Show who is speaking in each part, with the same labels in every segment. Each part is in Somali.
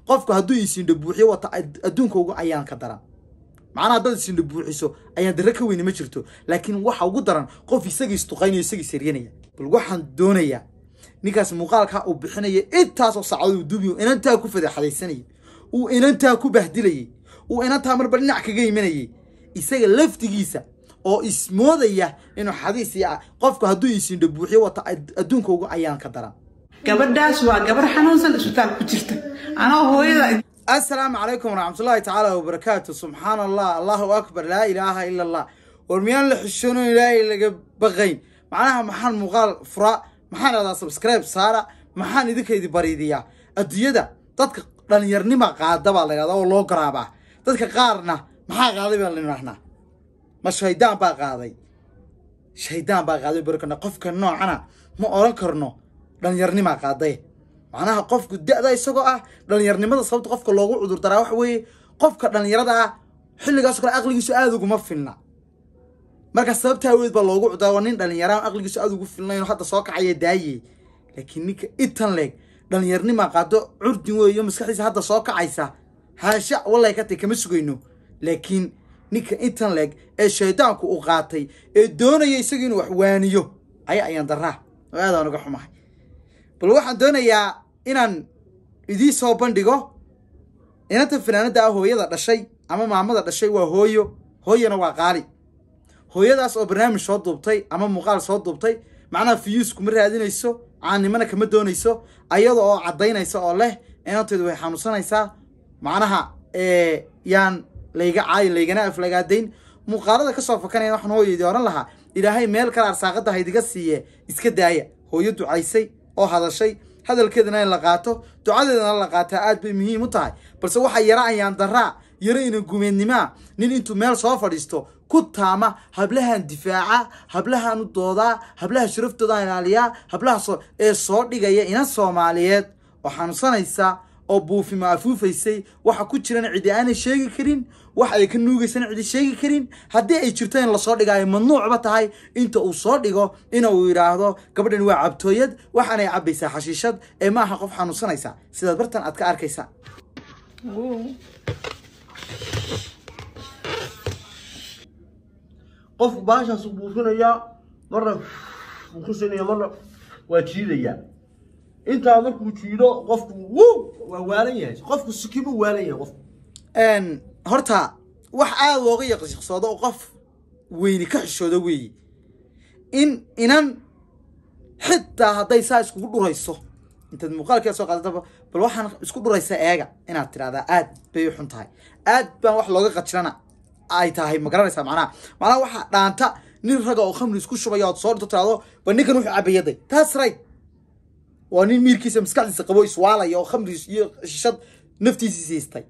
Speaker 1: qofku hadduu isindha buuxiyo wata adduunka ugu ayaan ka daran macnaha haddaad isindha buuxiso ayaan darre ka weyni ma jirto laakiin waxa ugu daran qof isagii isduqaynayo isagii saryanaya bal waxaan doonayaa ninkaas muuqaalkaa uu bixinaya intaasoo saacadood uu duubiyo inantaa ku fadeexadaysanayay uu inantaa ku bahdilayay uu inantaa marba dhinac kaga imanayay isaga laftigiisa oo ismoodaya inuu xadiis iyo qofku hadduu isindha buuxiyo wata adduunka ugu ayaan ka daran
Speaker 2: gabadhaas waa gabar xanuunsan isbitaal ku jirta anoo hooyada
Speaker 1: assalaamu calaykum waraxmatullaahi tacaala wabarakaatu subxaana allah allahu akbar laa ilaaha ila allah war miyaan la xishoono ilaahay laga baqayn macnaha maxaan muuqaal fura maxaan dhahdaa subscribe saara maxaan idinkaydi bariidiyaa adduunyada dadka dhalinyarnima qaada baa la yidhahdaa oo loo garaabaa dadka qaarna maxaa qaaday baan la idhahnaa ma shaydaan baa qaaday shaydaan baa qaaday barkana qofka noocana ma oran karno dhalinyarnimaa qaaday macnaha qofku da-da isagoo ah dhalinyarnimada sababta qofka loogu cudur daraa waxa weeye qofka dhalinyarada ah xilligaasoo kale aqligiisu aada uguma filna marka sababta aweed baa loogu cudaa waa nin dhalinyaraan aqligiisu aada ugu filnayn hadda soo kacaya daayey laakiin ninka itan leeg dhalinyarnimaa qaado curdin weeyo maskaxdiisa hadda soo kacaysa haasha wallay ka tay kama sugayno laakiin ninka intan leeg ee shaydaanku u qaatay ee doonaya isaga inuu wax waaniyo ayaa ayaan daraa oo aadaan uga xumahay bal waxaan doonayaa inaan idii soo bandhigo inanta fanaanada ah hooyada dhashay ama maamada dhashay waa hooyo hooyana waa qaali hooyadaas oo barnaamij soo duubtay ama muuqaal soo duubtay macnaha fiyuus kuma raadinayso caannimana kama doonayso ayada oo caddaynaysa oo leh inanteedu way xanuunsanaysaa macnaha yaan layga caayin laygana aflagaadayn muuqaalada kasoo fakanaya waxaan hooyadii oran lahaa ilaahay meel kale arsaaqada haydiga siiye iska daaya hooyo ducaysay oo hadashay hadalkeedana in la qaato ducadeedana la qaataa aad bay muhiim u tahay balse waxaa yara ayaan daraa yaro ina gumeednimaa nin intuu meel soo fadhiisto ku taama hablahan difaaca hablahan u doodaa hablaha sharaftooda ilaaliyaa hablaha ee soo dhigaya inan soomaaliyeed oo xanuunsanaysa oo buufima afuufaysay waxa ku jiran cidi aanay sheegi karin wax ay ka nuugaysana cidi sheegi karin haddii ay jirto in lasoo dhigaayo mamnuucba tahay inta uu soo dhigo ina uu yidhaahdo gabadhan waa cabtooyad waxaanay cabbaysaa xashiishad ee ma aha qof xanuunsanaysa sidaad bartan aad ka arkaysaa
Speaker 3: qofku baashaasu buufinayaa marna wuu ku sinaya marna waa jiidayaa intaa markuu jiido qofku wuu waa waalan yahay qofku sikibuu waalan yahay qofku
Speaker 1: horta wax aada looga yaqshiqsoodo oo qof weyni ka xishoodo weeye in inan xitaa hadday saa iskugu dhurayso intaad muuqaalkeeda soo qaadataba bal waxaan isku dhuraysa eega inaad tidhahdaa aad bay u xun tahay aad baan wax looga qajirana ay tahay ma garanaysaa macnaha macnaha waxaa dhaanta nin raga oo khamri isku shubaya ood soo dhito tiraado ba ninkan wuxuu cabayaday taas right waa nin miirkiisa maskaxdiisa qabo iswaalaya oo khamri iyo shishad naftiisii siistay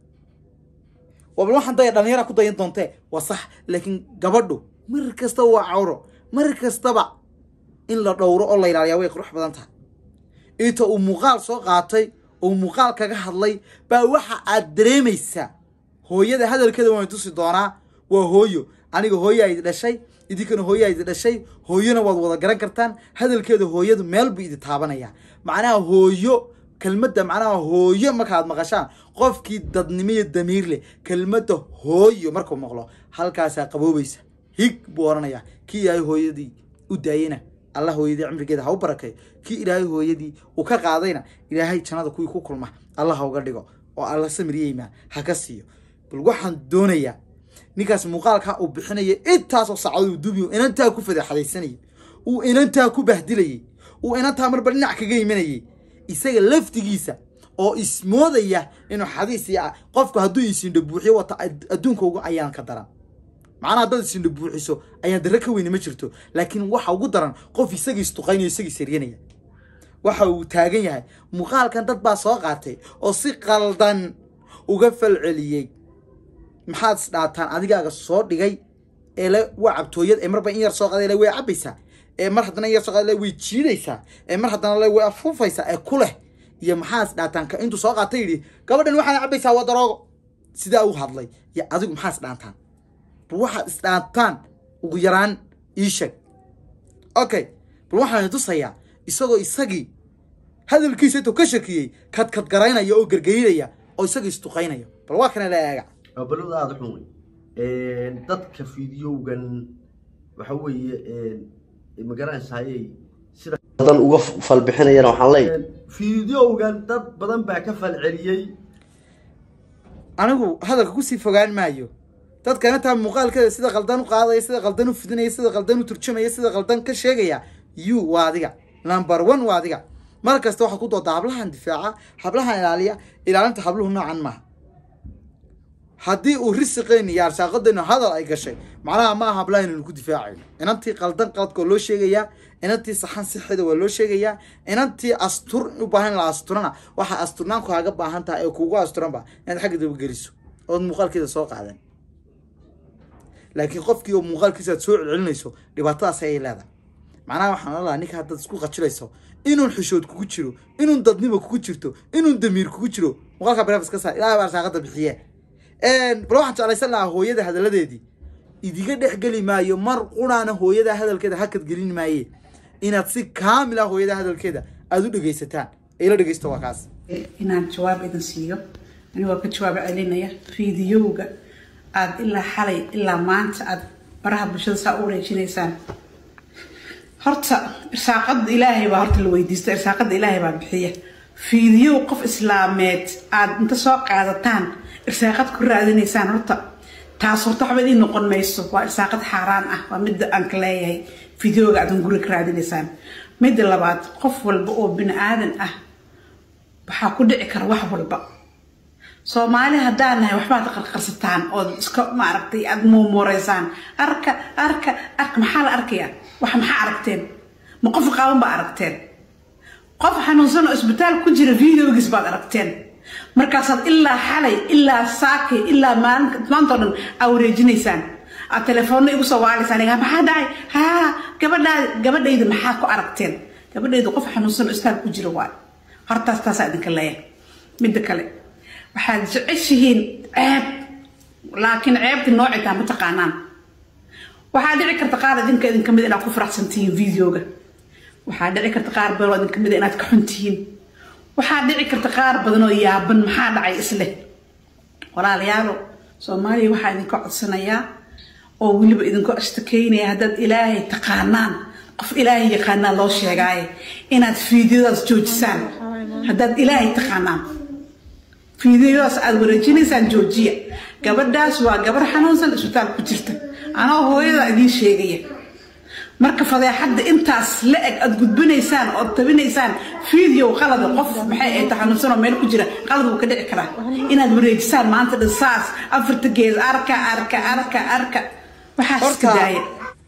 Speaker 1: bal waxaan daya dhalinyara ku dayan doontee waa sax laakiin gabadhu mar kastaba waa cawro mar kastaba in la dhowro oo la ilaaliyaa way qurux badan tahay inta uu muuqaal soo qaatay oo muuqaal kaga hadlay baa waxa aad dareemaysaa hooyada hadalkeeda waan tusi doonaa waa hooyo aniga hooyaa idi dhashay idinkana hooyaa idi dhashay hooyona waad wada garan kartaan hadalkeeda hooyadu meel buu idi taabanayaa macnaha hooyo kelmadda macnaha hooyo markaad maqashaan qofkii dadnimo iyo damiir leh kelmadda hooyo markuu maqlo halkaasaa qaboobaysa hig buu oranayaa kii ilaahay hooyadii u daayena allah hooyadii cimrigeeda ha u barakeeyo kii ilaahay hooyadii uu ka qaadayna ilaahay jannada kuwii ku kulma allah ha uga dhigo oo alla samiriyeyma ha ka siiyo bal waxaan doonayaa ninkaas muuqaalkaa uu bixinaya intaasoo saacadood uu duubiyo inantaa ku fadeexadaysanayay uu inantaa ku bahdilayay uu inantaa marba dhinac kaga imanayay isaga laftigiisa oo ismoodaya inuu xadiis iyo qofku hadduu isindha buuxiyo wata adduunka ugu ayaan ka daran macnaha haddaad isindha buuxiso ayaan darre ka weyni ma jirto laakiin waxa ugu daran qof isagii isduqaynayo isagii saryanaya waxa uu taagan yahay muuqaalkan dad baa soo qaatay oo si qaldan uga falceliyey maxaad isdhaataan adigaaga soo dhigay ee le waa cabtooyad ee marba in yar soo qaday le way cabaysaa ee mar haddana in yar soo qaday le way jiidaysaa ee mar haddana le way afuufaysaa ee ku leh iyo maxaa isdhaataan ka intuu soo qaatay yidhi gabadhan waxaad cabaysaa waa daroogo sidaa u hadlay iyo adigu maxaa isdhaantaan bal waxaad isdhaantaan ugu yaraan ii sheeg okay bal waxaan tusayaa isagoo isagii hadalkiisa intuu ka shakiyey kadkad garaynaya oo gergeynaya oo isaga isduqaynayo bal waa kana la eega
Speaker 3: waa balowda aada xun wey dadka fiidiyowgan waxa weeye magaranaysaayey sida badan uga falbixinayana waxaan leeyahay fiidiyowgan dad badan baa ka falceliyey
Speaker 1: anigu hadalka kusii fogaan maayo dadkana taa muuqaalkeeda sida qaldan u qaadaya sida qaldan u fidinaya sida qaldan u turjumaya sida qaldan ka sheegaya you waa adiga number one waa adiga mar kasta waxaad ku doodaa hablahan difaaca hablahan ilaaliya ilaalinta habluhu noocan maaha haddii uu risiqeyni iyo arsaaqadeynu hadal ay gashay macnaha ma aha hablaha inaynu ku difaacayno inantii qaldan qaladka waa loo sheegayaa inantii saxan sixida waa loo sheegayaa inantii astur u baahan la asturana waxaa asturnaan kaaga baahan tahay ee kuugu asturanba inaad xagga dabageliso ood muuqaalkeeda soo qaadan laakiin qofkii oo muuqaalkiisa aad soo celcelinayso dhibaatadaas ayay leedahay macnaha waxaan la lahaa ninka haddaad isku qajilayso inuun xishood kugu jiro inuun dadnimo kugu jirto inuun damiir kugu jiro muuqaalka barefis ka saar ilahay baa arsaaqada bixiye bal waxaan jeclaysan lahaa hooyada hadaladeedii idiga dhexgeli maayo mar quraana hooyada hadalkeeda hakad gelin maaye inaad si kaamil ah hooyada hadalkeeda aada u dhegaysataan ila dhegaysto waa kaas
Speaker 2: inaan jawaab idin siiyo anigoo ka jawaab celinaya fiidiyowga aada ilaa xalay ilaa maanta aada baraha bulshada saa u wareejinaysaan horta irsaaqada ilaahay baa horta la weydiista irsaaqada ilaahay baa bixiya fiidiyow qof islaameed aada inta soo qaadataan irsaaqad ku raadinaysaan horta taas horta waxba idiin noqon mayso waa irsaaqad xaaraan ah waa midda aan ka leeyahay fideoga aadan guri ka raadinaysaan midda labaad qof walba oo bini aadan ah waxaa ku dhici kara wax walba soomaali haddaan nahay waxbaad qarqarsataan ood iska maaragtay aada muumuureysaan arka arka arka maxaa la arkayaa wax maxaa aragteen ma qof qaaban baa aragteen qof xanuunsan oo isbitaal ku jira videogiis baad aragteen markaasaad ilaa xalay ilaa saakay ilaa maalin maanta oo dhan aa wareejinaysaan aad telefoonna igu soo waalaysaan iga maxaa dhacay haa gabadhaa gabadhayda maxaa ku aragteen gabadhayda qof xanuunsan oo isbitaal ku jira waay hortaas taasaa idinka leeyahay midda kale waxaad jeceshihiin ceeb laakiin ceebti noocay taa ma taqaanaan waxaa dhici karta qaar idinka idinka mid inaad ku faraxsantihiin videoga waxaa dhici karta qaar badan oo idinka mid inaad ka xuntihiin waxaa dhici karta qaar badan oo yaaban maxaa dhacay isleh walaalayaalo soomaaliya waxaa idinka codsanayaa oo weliba idinku ashtakeynaya haddaad ilaahay taqaanaan qof ilaahay yaqaanaa loo sheegaaye inaad fiidiyadaas joojisaan haddaad ilaahay taqaanaan fiidiyadaas aada wareejinaysaan joojiya gabadhaas waa gabar xanuunsan isbitaal ku jirta anoo hooyada idiin sheegaya marka fadeexadda intaas la eg aad gudbinaysaan ood tabinaysaan video qalada qof maxay ay taxanuunsan oo meel ku jira qalad wuu ka dhici karaa inaad wareejisaan maanta dhan saas afarta gees arka arka arka arka waxaas iska daaya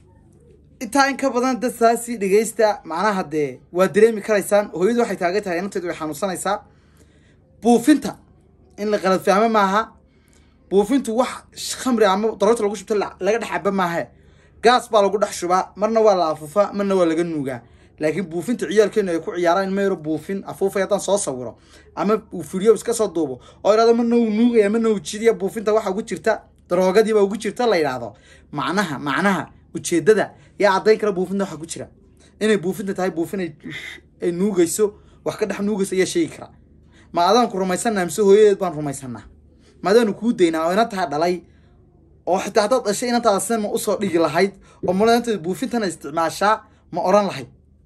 Speaker 1: intaa in ka badan dad saasi dhegaysta macnaha dee waa dareemi karaysaan hooyadu waxay taagan tahay inanteedu way xanuunsanaysaa buufinta in la qalad fahmo maaha buufintu wax khamri ama daroorta lagu shubto laga dhex caba maahe gaas baa lagu dhex shubaa marna waa la afuufaa marna waa laga nuugaa laakiin buufinta ciyaalkeenu ay ku ciyaaraan in mayro buufin afuufay haddaan soo sawiro ama uu fidiyo iska soo duubo oo idhahdo marna uu nuugaya marna uu jidiya buufinta waxa ugu jirta daroogadiiba ugu jirta la yidhaahdo macnaha macnaha ujeedada yaa caddayn kara buufinta waxa ku jira inay buufinta tahay buufin ay nuugayso wax ka dhex nuugayso ayaa sheegi kara ma adaanku rumaysanaa mise hooyadeed baan rumaysanaa ma adaanu kuu daynaa oo inantaa dhalay oo xitaa haddaad dhashay inantaada sidan ma usoo dhigi lahayd oo malanteeda buufintana isticmaashaa ma oran lahayd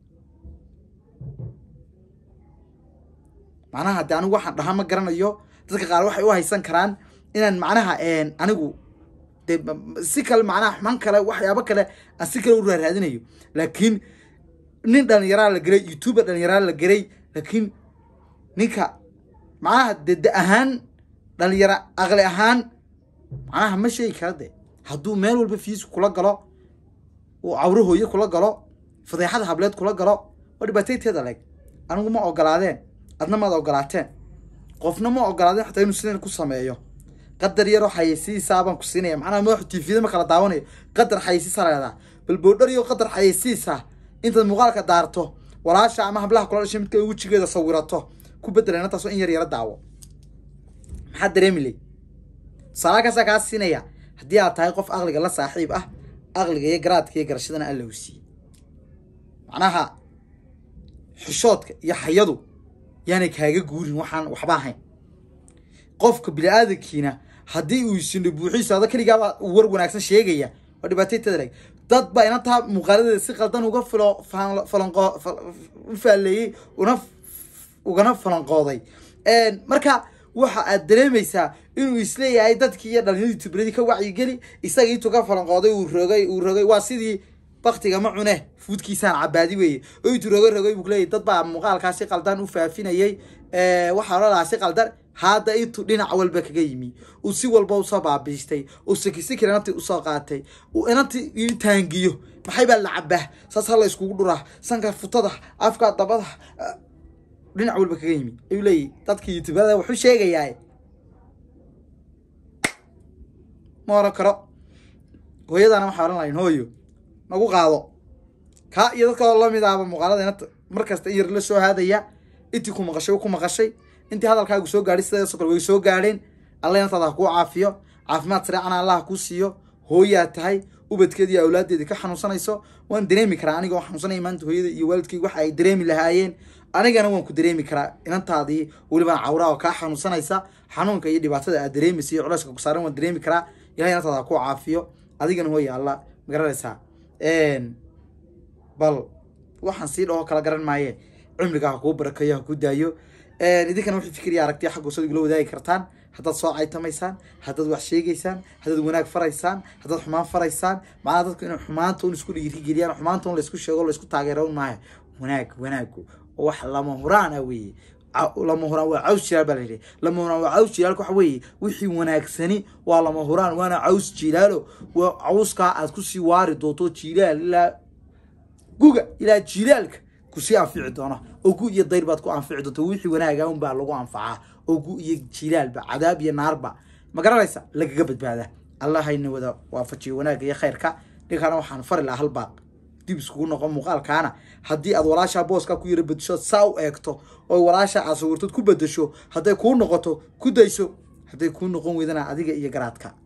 Speaker 1: macnaha de anigu waxaan dhahaa ma garanayo dadka qaar waxay u haysan karaan inaan macnaha anigu de si kale macnaha xuman kale waxyaabo kale aan si kale u raaraadinayo laakiin nin dhalinyaraa la geray youtuber dhalinyaraa la geray laakiin ninka macnaha de de ahaan dhalinyaro aqli ahaan macnaha ma sheegi kara de hadduu meel walba fiisku kula galo uu cawro hooye kula galo fadeexada hableed kula galo waa dhibaatayteeda leeg anigu ma ogolaadeen adna maad ogolaateen qofna ma ogolaadeen xataa inuu sidan ku sameeyo qadar yaroo xayeysiisaa baan ku siinaya macnaha madaxu tvda ma kala daawanayo qadar xayeysiisa leedaa bal boodhar iyo qadar xayeysiisa intaad muuqaalka daarto walaasha ama hablaha kula dhashay midka wejigeeda sawirato ku bedela inantaasoo in yar yaro daawo maxaa dareemi ley tusaala kaasaa kaa siinaya haddii aad tahay qof aqliga la saaxiib ah aqliga iyo garaadka iyo garashadana alla u siiyey macnaha xishoodka iyo xayadu yaanay kaaga guurin waxaan waxba ahayn qofka bini-aadankiina haddii uu isindho buuxiiso ada keligaaba war wanaagsan sheegaya waa dhibaataytada leg dad baa inantaa muuqaaladeeda si qaldan uga filo faan- falanqo fal- u faalleeyey una ugana falanqooday marka waxa aad dareemaysaa inuu isleeyahay dadkii iyo dhalinyadii tubradii ka wacyigeli isaga intuu ka falanqooday uu rogay uu rogay waa sidii baktiga ma cune fuudkiisaan cabaadi weeye oo intuu rogay rogay buu kuleeyahy dad baa muuqaalkaa si qaldan u faafinayay waxaa ola lahaa si qaldan hadda intuu dhinac walba kaga yimi uu si walba usoo baabiistay uu sikisikir inantii usoo qaatay uu inantii ii taangiyo maxay baa la cabaa saas ha la iskugu dhuraa sanka futada afka dabada ah, dhinac walba kaga yimi ayuu leeyahy dadkii youtubada wuxuu sheegayaa ma oran karo hooyadana waxaa oran lahayn hooyo nagu qaado kaa iyo dadka oo lamid ahba muuqaalada inanta mar kasta in yar la soo haadaya intii ku maqashay ku maqashay intii hadalkaagu soo gaadhay sidaasoo kale way soo gaadheen alla inantaada ha kuu caafiyo caafimaad sareecana allah ha kuu siiyo hooyaa tahay ubadkeeda iyo awlaadeedii ka xanuunsanayso waan dareemi karaa aniga oo xanuunsanaya maanta hooyada iyo waalidkayga waxa ay dareemi lahaayeen anigana waan ku dareemi karaa inantaadii welibana cawraa oo kaa xanuunsanaysa xanuunka iyo dhibaatada aad dareemaysa iyo culeyska ku saaran waan dareemi karaa ilahay inantaada ha kuu caafiyo adigana hooya alla magaranaysaa bal waxaan sii dhaho kala garan maaye cumriga ha kuu barakayo ha kuu daayo idinkana wixii fikriya aragtiya xagga hoosada igula wadaagi kartaan haddaad soo caytamaysaan haddaad wax sheegaysaan haddaad wanaag faraysaan haddaad xumaan faraysaan macnaha dadku inay xumaanta un isku dhiirigeliyaan xumaanta un laysku sheego laysku taageero un maaha wanaag wanaagu oo wax lama huraan ah weeye Ca- lama huraan waa caws jilaal baa la yidhi lama huraan waa caws jilaalka waxa weeye wixii wanaagsani waa lama huraan waana caws jilaalo waa cawskaa aad kusii waari doonto jilaal ilaa guga ilaa jilaalka kusii anfici doona oo gu iyo dayr baad ku anfici doonta wixii wanaaga un baa lagu anfacaa oo gu iyo jilaalba cadaab iyo naarba ma garanaysa lagaga badbaada allah hayna wada waafajiyo wanaagga iyo khayrka ninkana waxaan fari lahaa hal baaq dib iskugu noqon muuqaalkaana haddii aad walaashaa booska ku yara bedesho saa u eegto oo walaasha aad sawirtood ku bedesho hadday kuu noqoto ku dayso hadday kuu noqon weydana adiga iyo garaadka